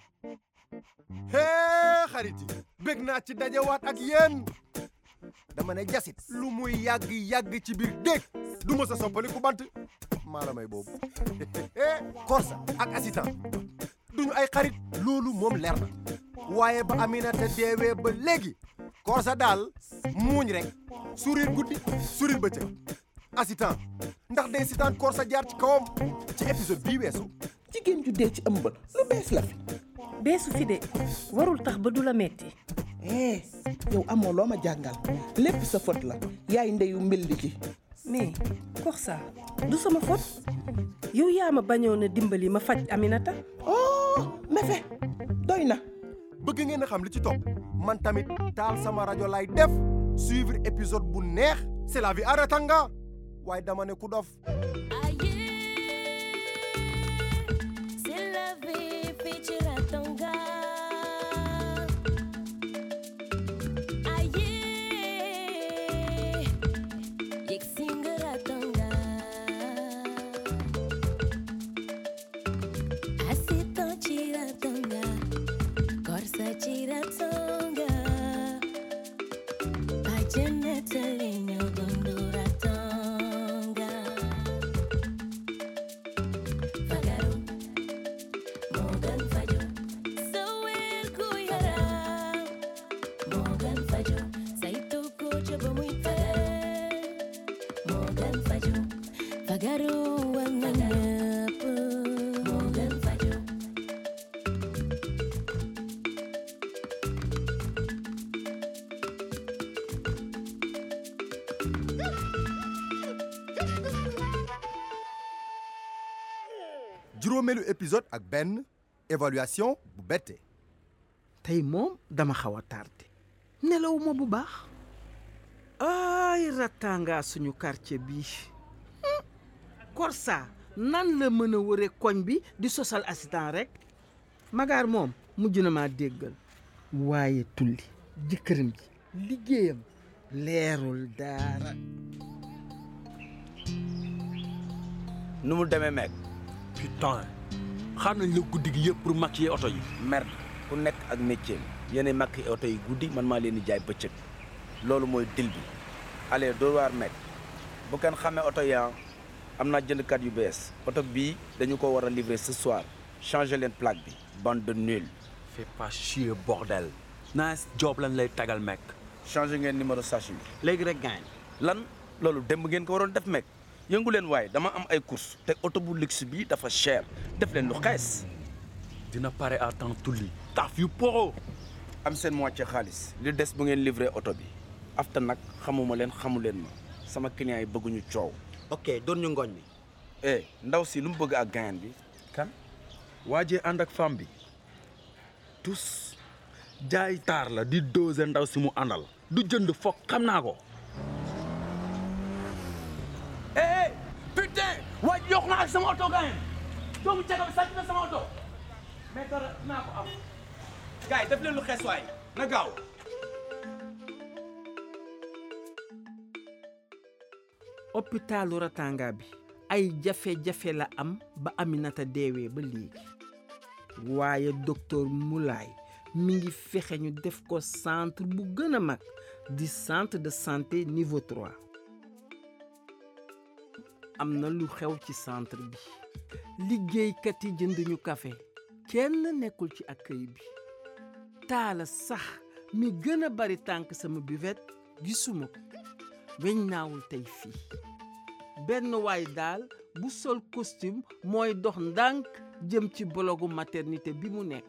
hee xarit yi bég naa ci dajewaat ak yéen dama ne jasit lu muy yàgg yàgg ci biir dégg du ma sa soppali ku bant maa la may boobu Korsa ak assistant duñu ay xarit loolu moom leer na waaye ba Aminata deewee ba léegi Korsa daal muuñ rek sourire guddi sourire bëccëg assistant ndax day sitaan Korsa jaar ci kawam ci épisode bii weesu jigéen ju dee ci ëmbal lu bees la fi beesu fi de warul tax ba du la metti eh yow amoo loo ma jàngal lépp sa faute la yaay ndeyu mbildi ci mais Korsa du sama faute yow yaa ma bañoon a dimbali ma faj Aminata oh mefe doy na bëgg ngeen a xam li ci topp man tamit taal sama rajo lay def suivre épisode bu neex c'est la vie à Ratanga waaye dama ne ku dof C'est la vie, fii ci Ratanga. Aye, yegg si nga Ratanga. Assistant ci Ratanga, Korsa ci Ratanga. Bàjjen nettali ñoo dundu Ratanga. Fagaru Morgan Fajo Sawir ku yaram Morgan Fajo Saytu ko ca ba muy tëdd Morgan Fajo Fagaru war na ñëpp Morgan Fajo juróomeelu épisode ak benn évaluation bu bette tey moom dama xaw a tardé nelawuma bu baax ay Ratanga suñu quartier bii Korsa nan la mën a wëre koñ bi di sosal assistant rek magaar moom mujj na maa déggal waaye tulli jëkkëram ji liggéeyam leerul dara nu mu demee meeg putain xaar nañ la guddi gi yëpp pour maquiller oto yi merde ku nekk ak métier mi yéen makki oto yi guddi man maa leen di jaay bëccëg loolu mooy dil bi allez doo waar meeg bu kenn xamee oto yi ah, am naa jëndkat yu bees oto bii dañu ko war a livrer ce soir changer leen plaque bi bande de nul fais pas chier bordel nice job lañ lay tagal mec changer ngeen numéro sachet bi léegi rek gaañ lan loolu démb ngeen ko waroon def meeg yëngu leen waaye dama am ay course te oto bu luxe bi dafa cher def leen lu xees dina pare à temps tulli taf yu poro am seen moitié xaalis li des bu ngeen livré oto bi afta nag xamuma leen xamu leen ma sama client yi bëgguñu coow ok doon ñu ngooñ mi eh ndaw si lu mu bëgg ak gayan bi kan waajee ànd ak femme bi tous jaay taar la di doser ndaw si mu àndal du jënd foog xam naa ko eh putain waaj yokk na ak sama oto gayen doomu caga bi sàcc na sama oto mais dara naa ko am gars yi def leen lu xees waay na gaaw hôpitalu Ratanga bi ay jafe-jafe la am ba Aminata deewee ba léegi waaye docteur Moulay mi ngi fexe ñu def ko centre bu gën a mag di centre de santé niveau 3 am na lu xew ci centre bi liggéeykat yi jënduñu café kenn nekkul ci accueil bi taala sax mi gën a bari tànk sama buvette gisuma ko weñ naawul tey fii benn waay daal bu sol costume mooy dox ndànk jëm ci bologu maternité bi mu nekk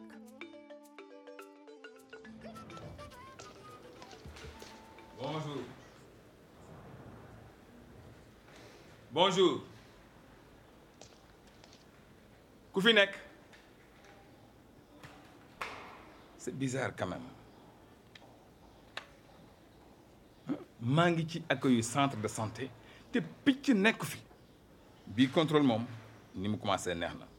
Bonjour. Bonjour. ku fi nekk. c'est bizarre quand même. maa ngi ci accueil centre de santé te picc nekk fi. bii contrôle moom ni mu commencé neex na.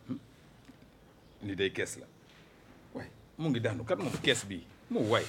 li day kees la. waay mu ngi daanu kat moom kees bii mu waay.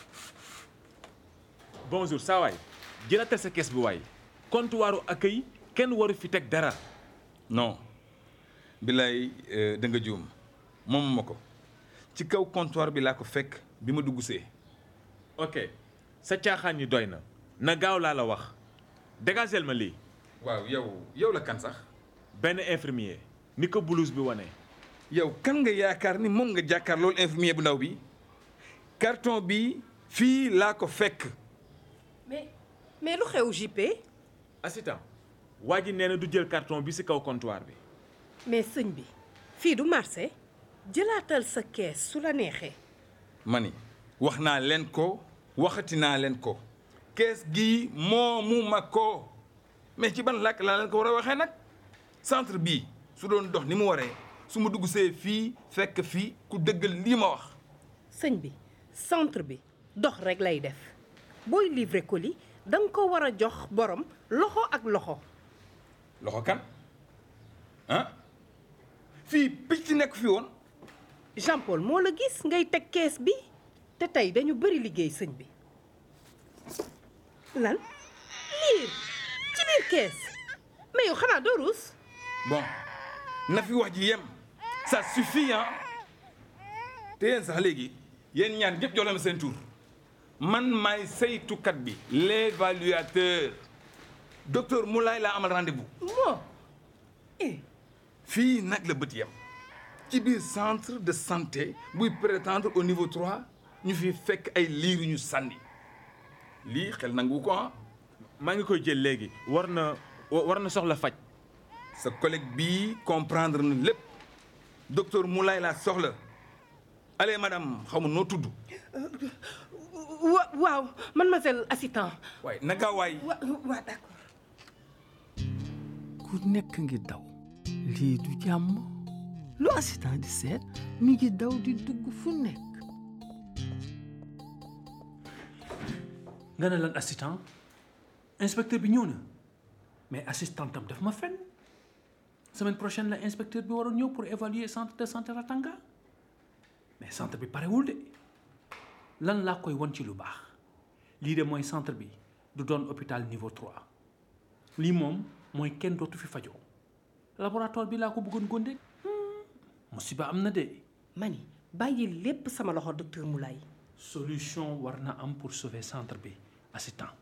bonjour saa waay jëlatal sa kees bi waay comptoiru accueil kenn waru fi teg dara non bilaay da nga juum moom ma ko ci kaw comptoir bi laa ko fekk bi ma dugg see ok sa caaxaan yi doy na na gaaw laa la wax dégagel ma lii waaw yow yow la kan sax benn infirmier ni ko blouse bi wane yow kan nga yaakaar ni moom nga jàkkaar loolu infirmier bu ndaw bi carton bi fii laa ko fekk mais mais lu xew JP assistant waa ji nee na du jël carton bi ci kaw comptoir bi mais sëñ bi fii du marché jëlaatal sa kees su la neexee ma ni wax naa leen ko waxati naa leen ko kees gii moomu ma ko mais ci ban làkk laa leen ko war a waxee nag centre bii su doon dox ni mu waree su ma dugg see fii fekk fii ku dëggal lii ma wax sëñ bi centre bi dox rek lay def booy livrer colis da nga ko war a jox borom loxo ak loxo loxo kan ah fii picc nekk fi woon Jean Paul moo la gis ngay teg kees bi te tey dañu bëri liggéey sëñ bi lan liir ci biir kees mais yow xanaa doo ruus bon na fi wax ji yem ça suffit ah te yéen sax léegi yéen ñaar ñëpp jox leen ma seen tur man maay saytukat bi l'évaluateur docteur Moulay laa amal rendez-vous moo eh fii nag la bët yem ci biir centre de santé buy prétendre au niveau 3 ñu fi fekk ay liir yu ñu sànni lii xel nangu ko ah maa ngi koy jël léegi war na war na soxla faj sa collègue bii comprendre na lépp docteur Moulay laa soxla allez madame xaw ma noo tudd wa waaw mademoiselle assistant waaye naka waay wa waa d'accord ku nekk ngi daw lii du jàmm lu assistant di seet mi ngi daw di dugg fu nekk nga ne lan assistant inspecteur bi ñëw na mais assistant tam daf ma fen semaine prochaine la inspecteur bi waroon ñëw pour évaluer centre de santé Ratanga mais centre bi parewul de lan laa koy won ci lu baax lii de mooy centre bi du doon hôpital niveau 3 lii moom mooy kenn dootu fi fajoo laboratoire bi laa ko bëggoon gónde musiba am na de mani bàyyi lépp sama loxo docteur Moulay solution war na am pour sauver centre bi assistant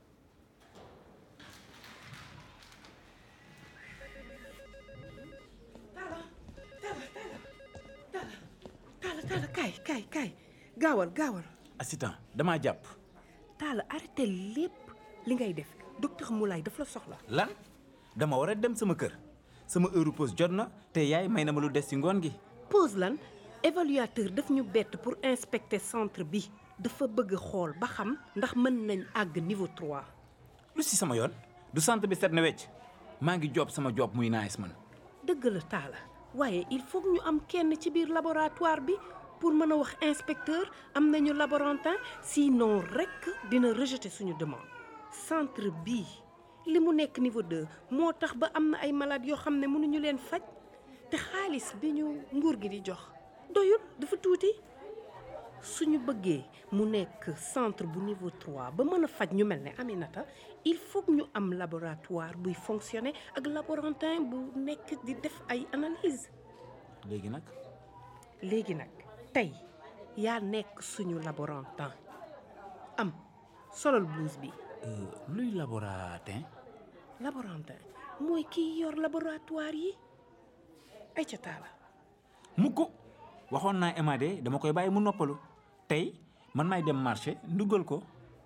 taala taala kaay kaay kaay gaawal gaawal assistant damaa jàpp taala arrêté lépp li ngay def docteur Moulay daf la soxla lan dama war a dem sama kër sama heure pause jot na te yaay may na ma lu des ci ngoon gi pause lan évaluateur daf ñu bett pour inspecter centre bi dafa bëgg xool ba xam ndax mën nañ àgg niveau 3 lu ci sama yoon du centre bi set na wecc maa ngi job sama job muy nice man dëgg la taala waaye il faut ñu am kenn ci biir laboratoire bi pour mën a wax inspecteur am nañu laborantin sinon rekk dina rejeter suñu demande centre bii li mu nekk niveau 2 moo tax ba am na ay malades yoo xam ne mënuñu leen faj te xaalis bi ñu nguur gi di jox doyul dafa tuuti suñu bëggee mu nekk centre bu niveau 3 ba mën a faj ñu mel ne Aminata il faut ñu am laboratoire buy fonctionner ak laborantin bu nekk di def ay analyse léegi nag léegi nag tey yaa nekk suñu laborantin am solal blouse bi luy laboratin laborantin mooy kiy yor laboratoire yi ay ca taala mukk waxoon naa Emade dama koy bàyyi mu noppalu tey man maay dem marché nduggal ko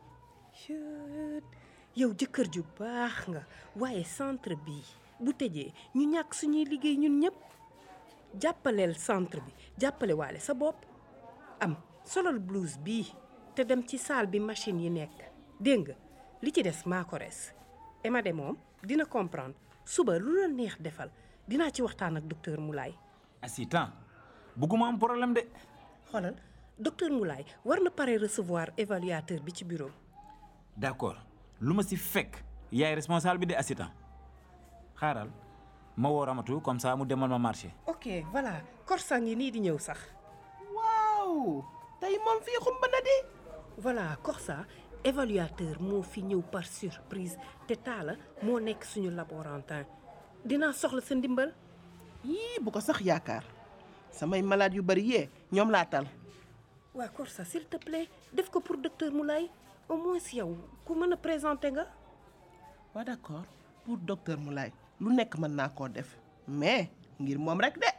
Chut, yow jëkkër ju baax nga waaye centre bi bu tëjee ñu ñàkk suñuy liggéey ñun ñëpp jàppaleel centre bi jàppale waale sa bopp am solal blouse bii te dem ci salle bi machine yi nekk dégg nga li ci des maa ko res Emade moom dina comprendre suba lu la neex defal dinaa ci waxtaan ak docteur Moulay assistant bugguma am problème de xoolal docteur Moulay war na pare recevoir évaluateur bi ci bureau d'accord lu ma si fekk yaay responsable bi de assistant xaaral ma woo Ramatu comme ça mu demal ma marché ok voilà korsa ngi nii di ñëw sax waaw tey moom fii xumba na di voilà korsa évaluateur moo fi ñëw par surprise te taala moo nekk suñu laborantin dinaa soxla sa ndimbal yii bu ko sax yaakaar samay malade yu bari yee ñoom laa tal waa Korsa s'il te plaît def ko pour docteur Moulay au moins yow ku mën a présenter nga waa d'accord pour docteur Moulay lu nekk mën naa koo def mais ngir moom rek de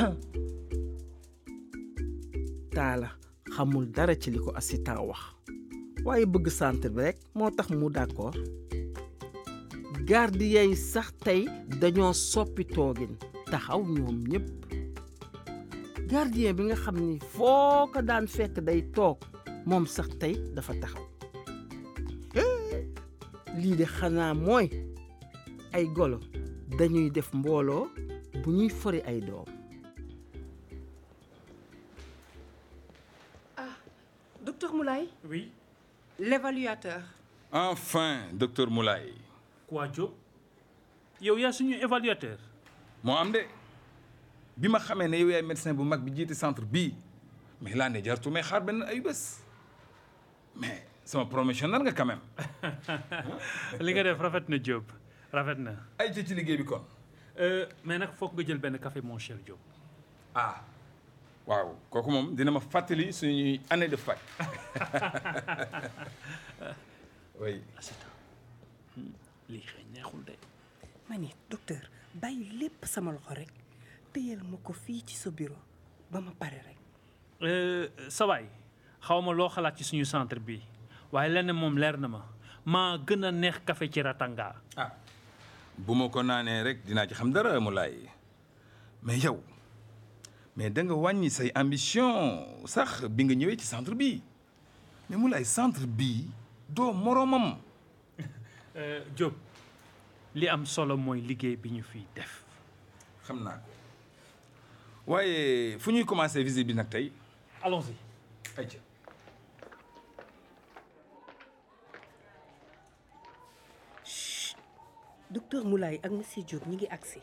taala xamul dara ci li ko assistant wax waaye bëgg centre bi rek moo tax mu d'accord gardien yi sax tey dañoo soppi toogin taxaw ñoom ñépp gardien bi nga xam ni foo ko daan fekk day toog moom sax tey dafa taxaw lii de xanaa mooy ay golo dañuy def mbooloo bu ñuy fori ay doom docteur Moulay oui l'évaluateur enfin docteur Moulay quoi Diop yow yaa suñu évaluateur moo am de bi ma xamee ne yow yaay médecin bu mag bi jiite centre bii mais laa ne jartu may xaar benn ay bés mais sama promotionnel nga quand même li nga def rafet na Diop rafet na ay ci ci liggéey bi kon mais nag foog nga jël benn café mon cher Diop ah waaw kooku moom dina ma fàttali suñuy année de fac oui lii xëy neexul de ma ni docteur bàyyi lépp sama loxo rek téyel ma ko fii ci sa bureau ba ma pare rek sawaay xaw ma loo xalaat ci suñu centre bi waaye lenn moom leer na ma maa gën a neex café ci Ratanga ah bu ma ko naanee rek dinaa ci xam dara mu laay mais yow mais da nga wàññi say ambition sax bi nga ñëwee ci centre bi mais mu laay centre bi doo moroomam Diop li am solo mooy liggéey bi ñu fiy def xam naa ko waaye fu ñuy commencer visite bi nag tey allons-y ayca docteur Moulay ak monsieur Diop ñi ngi agsi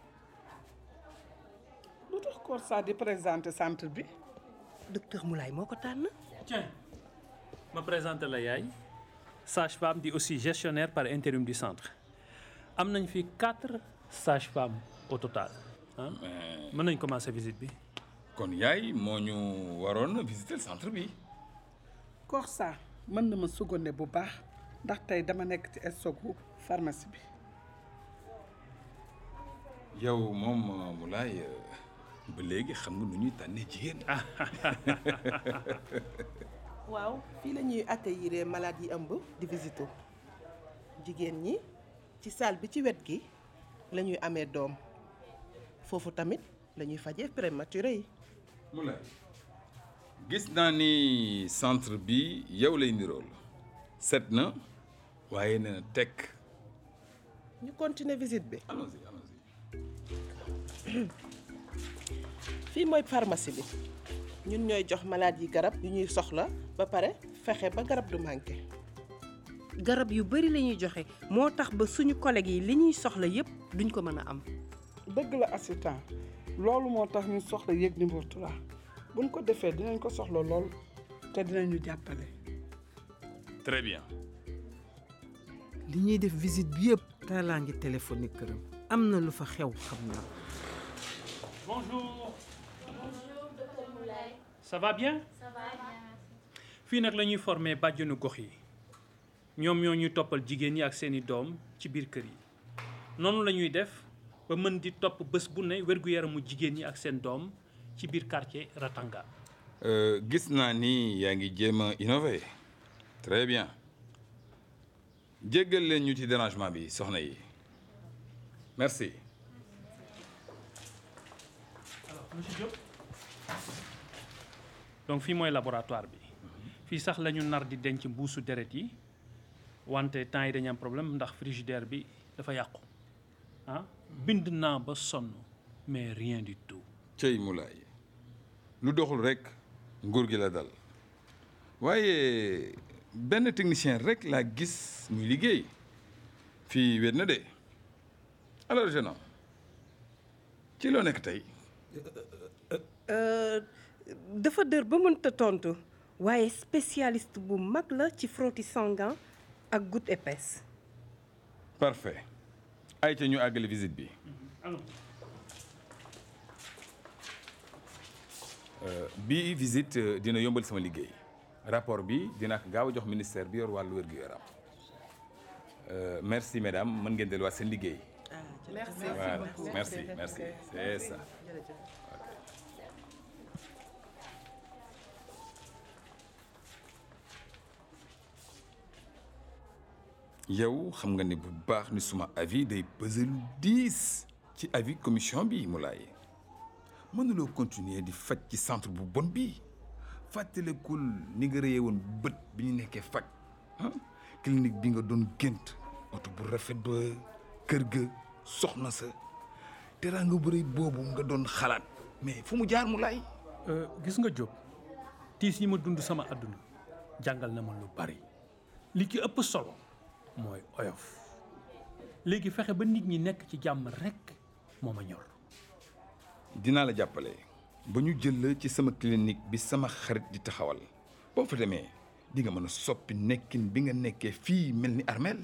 lu tax Korsa di présenter centre bi docteur Moulay moo ko tànn tiens ma présente la yaay sage-femme di aussi gestionnaire par intérim du centre am nañ fi quatre sages-femmes au total ah mën nañ commencer visite bi kon yaay moo ñu waroon visiter centre bi Korsa mën na ma seconde bu baax ndax tey dama nekk ci stocku pharmacie bi yow moom Moulay ba léegi xam nga nu ñuy tànnee jigéen waaw fii la ñuy accueillir malade yi ëmb di visito jigéen ñi ci salle bi ci wet gi la ñuy amee doom foofu tamit la ñuy fajee prématuré yi Moulay gis naa ni centre bi yow lay nirool set na waaye nee na tekk ñu continuer visite bi allons-y allons-y fii mooy pharmacie bi ñun ñooy jox malade yi garab yu ñuy soxla ba pare fexe ba garab du manqué garab yu bari la ñuy joxe moo tax ba suñu collègues yi li ñuy soxla yépp duñ ko mën a am dëgg la assistant loolu moo tax ñu soxla yéeg numéro 3 buñ ko defee dinañ ko soxla lool te dinañu jàppale très bien li ñuy def visite bi yëpp taalaa ngi téléphoné këram am na lu fa xew xam naa bonjour ça va bien fii nag la ñuy former bàjjenu gox yi ñoom ñoo ñuy toppal jigéen ñi ak seeni doom ci biir kër yi noonu la ñuy def ba mën di topp bés bu ne wér-gu-yaramu jigéen ñi ak seen doom ci biir quartier Ratanga gis naa ni yaa ngi jéem a innover très bien jéggal leen ñu ci dérangement bi soxna yi merci alors monsieur Diop donc fii mooy laboratoire bi fii sax la ñu nar di denc mbuusu deret yi wante temps yi dañu am problème ndax frigidaire bi dafa yàqu ah bind naa ba sonn mais rien du tout cey Moulay lu doxul rek nguur gi la dal waaye benn technicien rek laa gis muy liggéey fii wét na de alors jeune homme ci loo nekk tey dafa dër ba mënta tontu waaye spécialiste bu mag la ci frottis sanguin ak goutte épaisse parfait ay ca ñu àggale visite bi bii visite euh, dina yombal sama liggéey rapport bi dina ko gaaw a jox ministère bi yor wàllu wér-gu-yaram Euh, merci mesdames mën ngeen delluwaat seen liggéey. merci voilà beaucoup. merci merci c'est ça. yow xam nga ne bu baax ni suma avis day peser lu diis ci avis commission bi Moulay mënuloo continuer di faj ci centre bu bon bi fàttalekul ni nga rëyee woon bët bi ñu nekkee faj ah clinique bi nga doon gént oto bu rafet ba kër ga soxna sa teraanga bu rëy boobu nga doon xalaat mais fu mu jaar Moulay gis nga Diop tiis yi ma dund sama àdduna jàngal na ma lu bari li ci ëpp solo mooy oyof léegi fexe ba nit ñi nekk ci jàmm rekk moo ma ñor dinaa la jàppale ba ñu jël la ci sama clinique bi sama xarit di taxawal boo fa demee di nga mën a soppi nekkin bi nga nekkee fii mel ni armeel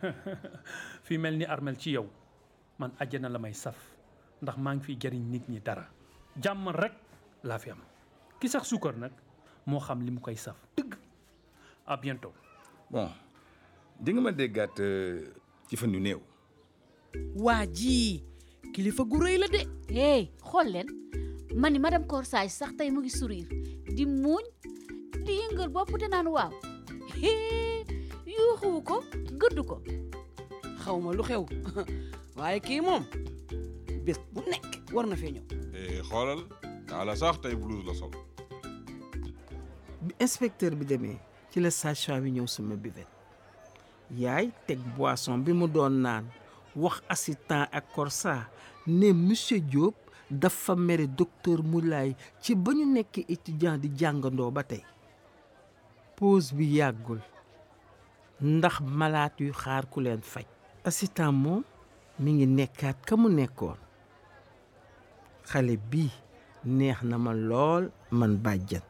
fii mel ni armel ci yow man àjjana la may saf ndax maa ngi fiy jariñ nit ñi dara jàmm rekk laa fi am ki sax suukar nag moo xam li mu koy saf dëgg à bientôt bon di nga ma déggaat euh, ci fan yu néew waa ji kilifa gu rëy la de. hey xool leen ma ni madame Corsage sax tey mu ngi sourire di muuñ di yëngal bopp te naan waaw yuuxuwu ko gëddu ko xaw ma lu xew waaye kii moom bés bu nekk war na fee ñëw. xoolal taala sax tey blouse la sol bi inspecteur bi demee ci la sage-femme bi ñëw sama buvette yaay teg boisson bi mu doon naan wax assistant ak Corsa ne monsieur Diop dafa mere docteur Moulay ci ba ñu nekk étudiant di jàngandoo ba tey pause bi yàggul ndax malaat yu xaar ku leen faj assistant moom mi ngi nekkaat ka mu nekkoon xale bii neex na ma lool man bàjjan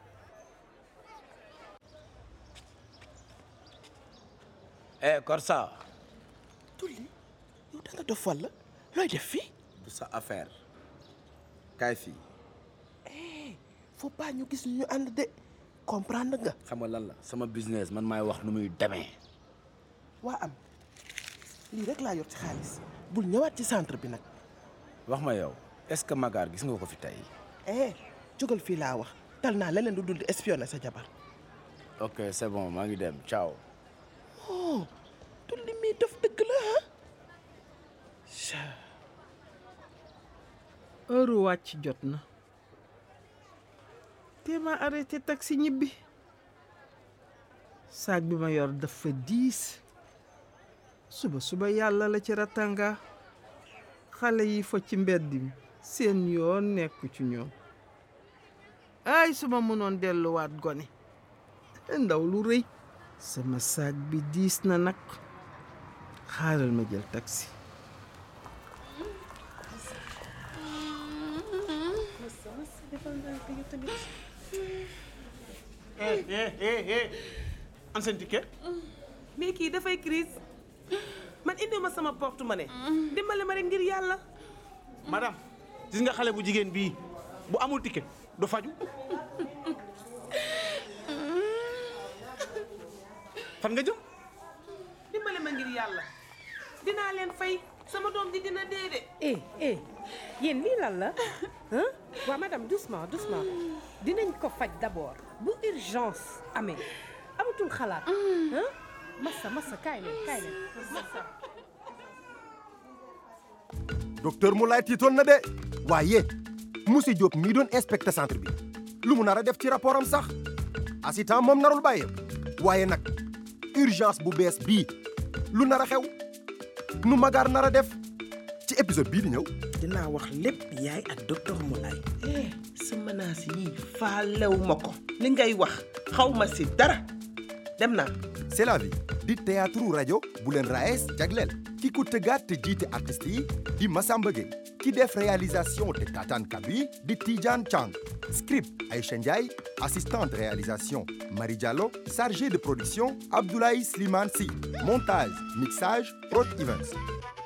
eh Korsa tulli yow da nga dof walla looy def fii du sa affaire kaay fii faut pas ñu gis ñu ànd de comprendre nga xam nga lan la sama business man maay wax nu muy demee waa am lii rek laa yor ci xaalis bul ñëwaat ci centre bi nag wax ma yow est-ce que Magar gis nga ko fi tey eh jógal fii laa wax tal naa leneen du dul di espionner sa jabar ok c'est bon maa ngi dem ciao oh tulli mii daf dëgg la ah heure wàcc jot na te ma arrêté taxi ñibbi saag bi ma yor dafa diis suba suba yàlla la ci ratanga xale yi fo ci mbedd mi seen yoon nekku ci ñoom ay su ma mënoon delluwaat gone ndaw lu rëy sama saag bi diis na nag xaaral ma jël taxi eh eh eh eh an seen ticket mais kii dafay crise man indi ma sama porte-monnaie dimbale ma rek ngir yàlla madame gis nga xale bu jigéen bii bu amul ticket du faju fan nga jëm dimbale ma ngir yàlla dinaa leen fay sama doom ji dina dee de eh eh yéen lii lan la ah waa madame doucement doucement dinañ ko faj d'abord bu urgence amee amatul xalaat ah massa massa kaay leen kaay leen massa docteur Moulay tiitoon na de waaye monsieur Diop mii doon inspecté centre bi lu mu nar a def ci rapport am sax assistant moom narul bàyyee waaye nag urgence bu bees bii lu nar a xew nu Magar nar a def ci épisode bii di ñëw dinaa wax lépp yaay ak docteur Moulay eh sa menace yii faalew ma ko li ngay wax xaw ma si dara dem naa c'est la vie di théâtre rajo bu leen raes jagleel ki ko tëggaat te jiite artistes yi di Massamba Gueye ki def réalisation te tataan kàddu yi di Tidiane Chang script Aïcha Ndiaye assistante réalisation Marie Diallo chargé de production Abdoulaye Slimane Sy montage mixage Prod Events